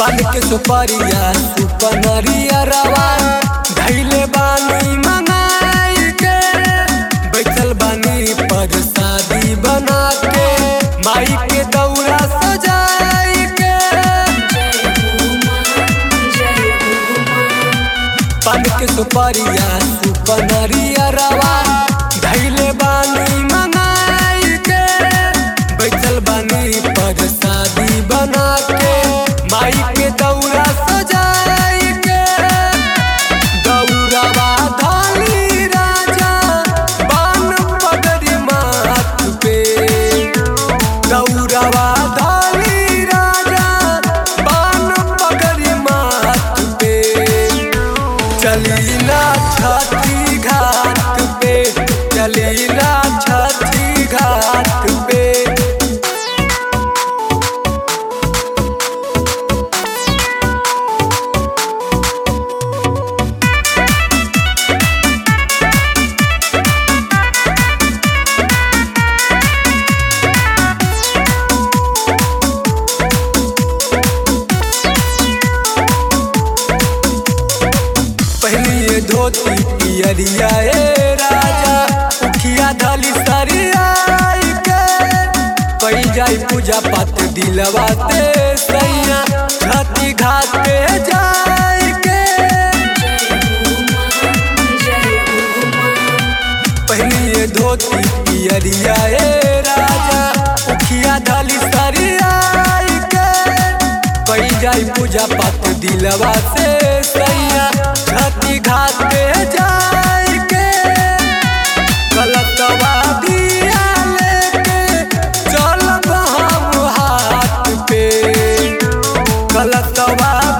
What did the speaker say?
पान के सुपरिया सुपनरिया रवा धैले बानी मंगाई के बैठल बानी पर शादी बना के माई के दौरा सजाई के पान के सुपरिया सुपनरिया रवा धैले बानी मंगाई के बैठल बानी पर शादी बना के माई के दौरा सजाई के दौरावा धाली राजा बान पगड़ी माथ पे दौरावा धाली राजा बान पगड़ी माथ पे चली ना छठी घाट पे चली ना छठी घाट पे पहनिए धोती पियरिया ए राजा उखिया धली सरियाई के कई जाई पूजा पाठ दिलवा ते सैया छठी घाट पे जाई के पहनिए धोती पियरिया ए राजा उखिया धली सरियाई के कई जाई पूजा पाठ दिलवा से सैया छठी घाट पे जाई के गलतवा दिया लेके चलब हम हाथ पे गलतवा